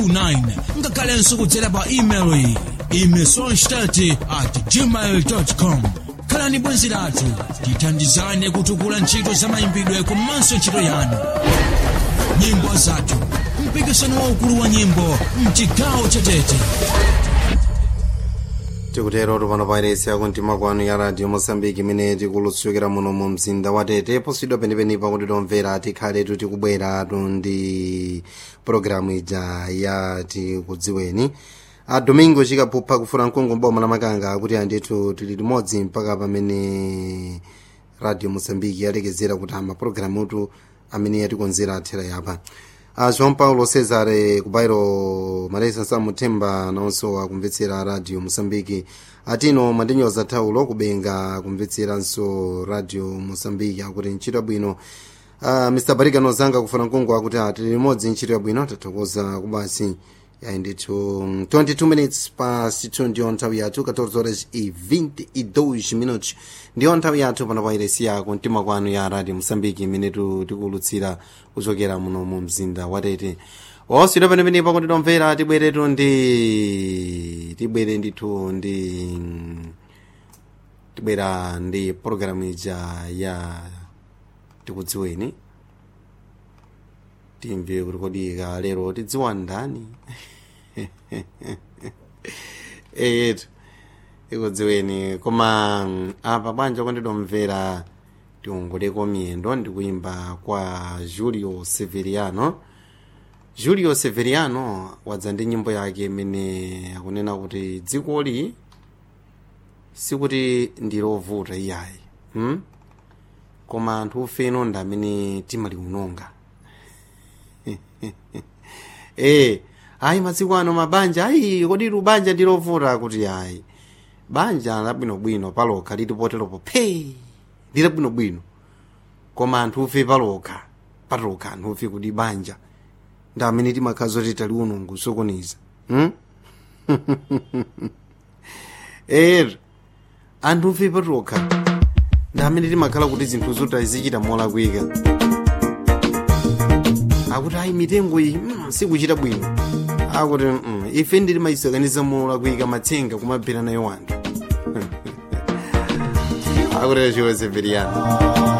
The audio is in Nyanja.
9 ngakhalenso kudzera pa email iyi imesonstat at gmail com khalani bwenzi lathu tithandizane kutukula ntchito za mayimbidwe komanso ntchito yanu nyimbo zathu mpikisano waukulu wa nyimbo mchigawo chatete tikutero tupano pairesi yakumtima kwanu ya radio mosambiki imene tikulutsukira muno mu mzinda wa tete posidwa penipenipa kuti tomvera tikhale tikubweratu ndi pologalamu ija ya tikudziweni a domingo chikaphupha kufuna mkungu mboma la makanga kuti andithu tili limodzi mpaka pamene radio mosambiki yalekezera kuti ama pologalamutu amene yatikonzera athera yapa a joão paulo cesare kubairo malesa samuthemba nawonso akumvetsera radio moçambique atino mwandinyoza thawulo kubenga kumvetseranso radio moçambique akuti ntchito yabwino uh, mr barika nozanga kufuna mkungu akuti atili limodzi ntchito yabwino tathokoza kubasi yayi ndithu 22 minutes past 2 ndiyo nthawi yathu 14 horas e 22 minutos ndiyo nthawi yathu pano pa iresi yako mtima kwanu ya radio mosambiki imene tikulutsira kuchokera muno mu mzinda watete osidwa penepenepa kuti tomvera tibweretu ndi tibwere ndithu ndi tibwera ndi pologalamu ija ya tikudziweni timve kuti kodi ka lero tidziwa ndani eyetu ikudziweni koma apa bwanja kwandidomvera tiongoleko miyendo ndikuimba kwa julio severiano julio severiano wadza ndi nyimbo yake imene akunena kuti dzikoli sikuti ndilovuta iyayi hmm? koma anthu ufeno ndi amene timaliunonga eh ayi masiku ano mabanja ayi kodi lubanja ndilovuta kuti ayi banja labwinobwino palokha liti poteropo phe lilabwinobwino koma anthu ufe palokha patokha anthu ufe kuti banja ndi amene timakhala zoti tali unungu sokoniza hmm? ero anthu ufe patokha ndi amene timakhala kuti zinthu zoti zichita molakwika akuti ayi mitengo iyi mm, sikuchita bwino akuti mm, ife ndili mayisakaniza molakwika matsenga kumabhera nayo wanthu akuti chiro severiano